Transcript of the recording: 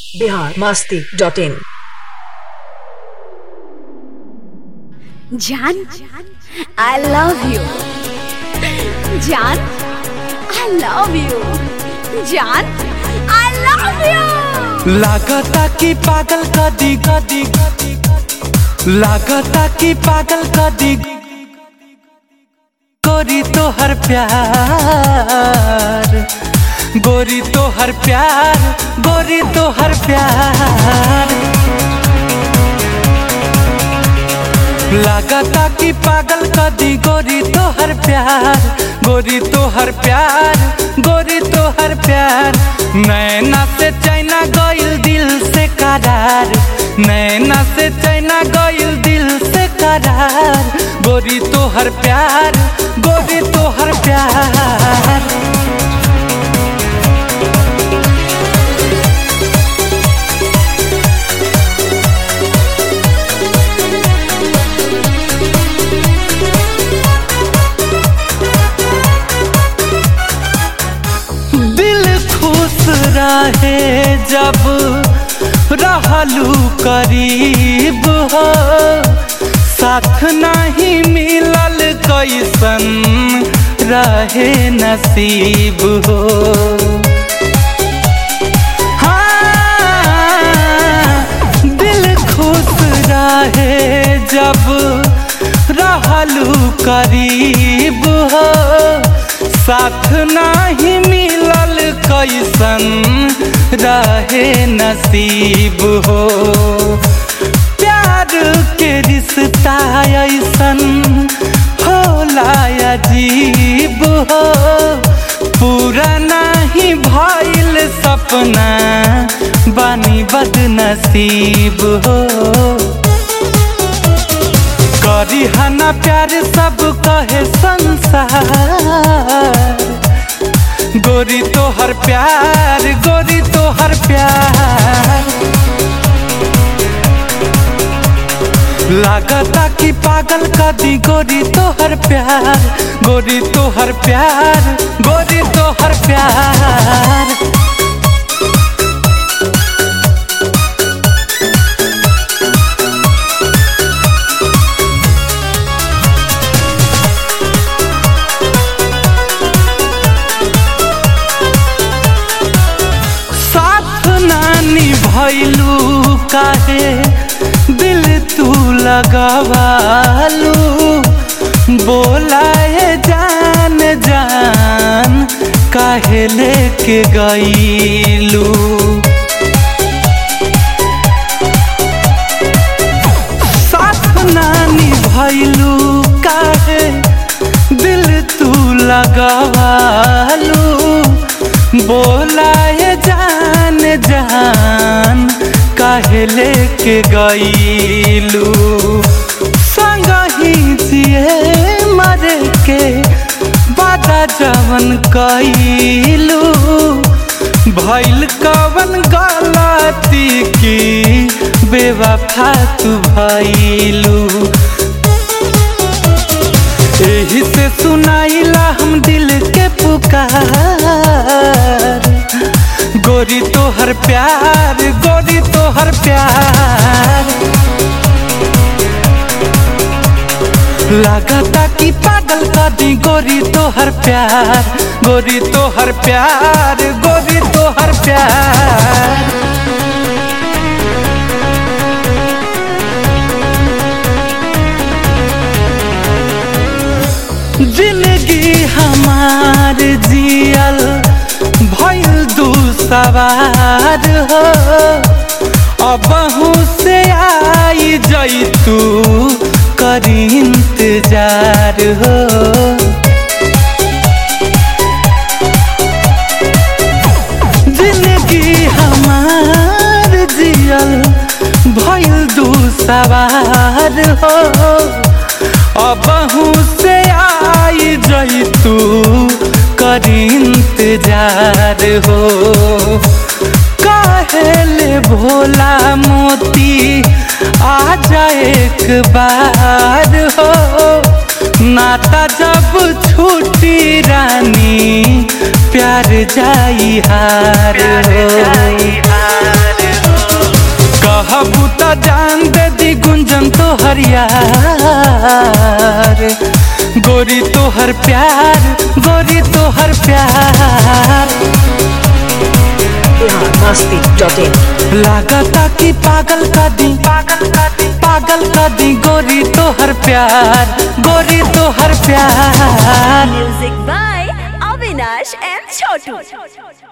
Bihar Masti dot in जान I love you जान I love you जान आई लव यू लागता कि पागल कदी कदी लागता कि पागल कदी गोरी तो हर प्यार गोरी तो हर प्यार गोरी तो हर प्यार लागता कि पागल कदी गोरी तो हर प्यार गोरी तो हर प्यार गोरी तो हर प्यार नैना से चैना गइल दिल से करार नैना से चैना गइल दिल से करार गोरी तो हर प्यार गोरी तो हर प्यार दिल खुश रहे जब रहलू करीब हो साथ नहीं मिलल कैसन रहे नसीब हो हाँ, दिल खुश रहे जब रहलू करीब हो साथ नहीं मिलल कैसन रहे नसीब हो प्यार के रिश्ता ऐसन होला अजीब हो पूरा नहीं भइल सपना बानी बदनसीब हो करी हना प्यार सब कहे संसार गोरी तो हर प्यार गोरी तो हर प्यार लागता कि पागल कदी गोरी तो हर प्यार गोरी तो हर प्यार गोरी तो हर प्यार साथ नानी भैलू काहे दिल तू लगवालू बोलाए जान जान काहे लेके गईलू साथ नानी भैलू काहे दिल तू लगवालू बोलाए जान जान काहे लेके गईलू संग ही जिए मर के बादा जवन कईलू भैल कवन गलती की बेवफा तू भैलू यही से सुनाइला हम दिल के पुकार गोरी तो हर प्यार गोरी तो हर प्यार लागता कि पागल कदी गोरी तो हर प्यार गोरी तो हर प्यार गोरी तो हर प्यार जिंदगी हमार जियल भइल दू सवार हो अबहू से आई जैतू करी इंतजार हो जिंदगी हमार जियल भइल दू सवार हो अबहू से आई जैतू करी इंतजार हो कहेले भोला मोती आ जाए एक बार हो नाता जब छूटी रानी प्यार जाई हार हो कहबू त जान दे दी गुंजन तो हरियार गोरी तो हर प्यार गोरी तो हर प्यार बिहार मस्ती डॉट इन लागता कि पागल का दी पागल का दी पागल का दी गोरी तो हर प्यार गोरी तो हर प्यार Music by Avinash and Chotu.